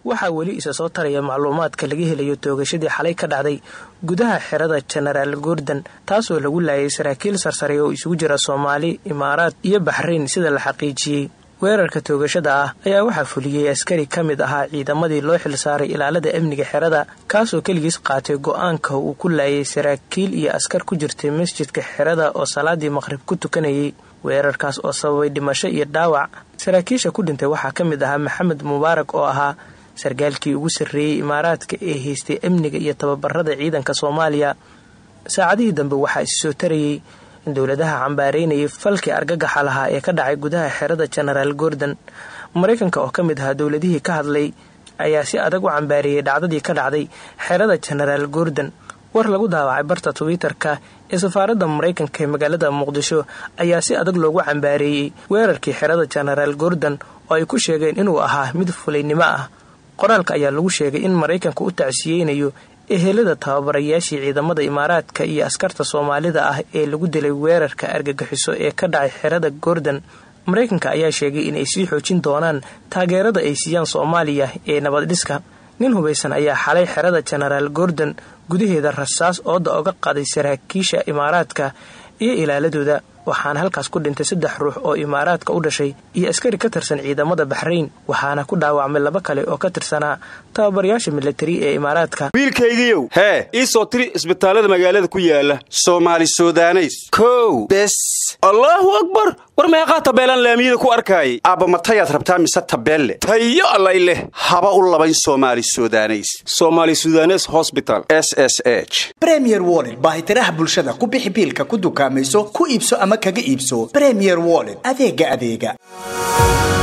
waxaa weli isa soo taraya macluumaadka laga helayo toogashadii xalay ka dhacday gudaha xerada jenaraal gordon taasoo lagu laayay saraakiil sarsare oo isugu jira soomaali imaaraad iyo baxrayn sida la xaqiijiyey weerarka toogashada ah ayaa waxaa fuliyey askari ka mid ahaa ciidamadii loo xilsaaray ilaalada amniga xerada kaasoo keligiis qaatay go-aanka uu ku laayay saraakiil iyo askar ku jirtay masjidka xerada oo salaadii maqhrib ku tukanayay weerarkaas oo sababay dhimasho iyo dhaawac saraakiisha ku dhintay waxaa ka mid ahaa maxamed mubaarak oo ahaa sarkaalkii ugu sarreeyey imaaraadka ee haystay amniga iyo tababarada ciidanka soomaaliya saacadihii dambe waxaa isi soo tarayey in dowladaha cambaareynayay falkii argagaxa lahaa ee ka dhacay gudaha xerada jenaraal gordon maraykanka oo ka mid ahaa dowladihii ka hadlay ayaa si adag u cambaareeyey dhacdadii ka dhacday xerada jenaraal gordon war lagu daawacay barta twitter-ka ee safaaradda maraykanka ee magaalada muqdisho ayaa si adag loogu cambaareeyey weerarkii xerada jenaraal gordon oo ay ku sheegeen inuu ahaa mid fulaynimo ah qoraalka ayaa lagu sheegay in maraykanka u tacsiyeynayo ehelada tababarayaashii ciidamada imaaraadka iyo askarta soomaalida ah ee lagu dilay weerarka argagixiso ee ka dhacay xerada gordon maraykanka ayaa sheegay inay sii xoojin doonaan taageerada ay siiyaan soomaaliya ee nabaddhiska nin hubaysan ayaa xalay xerada jenaraal gordon gudaheeda rasaas ooda oga qaday saraakiisha imaaraadka iyo ilaaladooda waxaana halkaas ku dhintay saddex ruux oo imaaraadka u dhashay iyo askari ka tirsan ciidamada baxrayn waxaana ku dhaawacmay laba kale oo ka tirsanaa tababarayaasha milatari ee imaaraadka wiilkaygiiow hee ii soo tiri isbitaallada magaalada ku yaala soomaali sudaneys kow bes allaahu akbar war meeqaa tabeelaan laamiyada ku arkaayay aabba matayaad rabtaa mise tabeelle tayo allay leh haba u labayn soomaali sudaneys somaali sudanes hosbital s s h bremier wollet baahitiraha bulshada ku bixi biilka ku dukaamayso ku iibso ama kaga iibso bremier wollet adeega adeega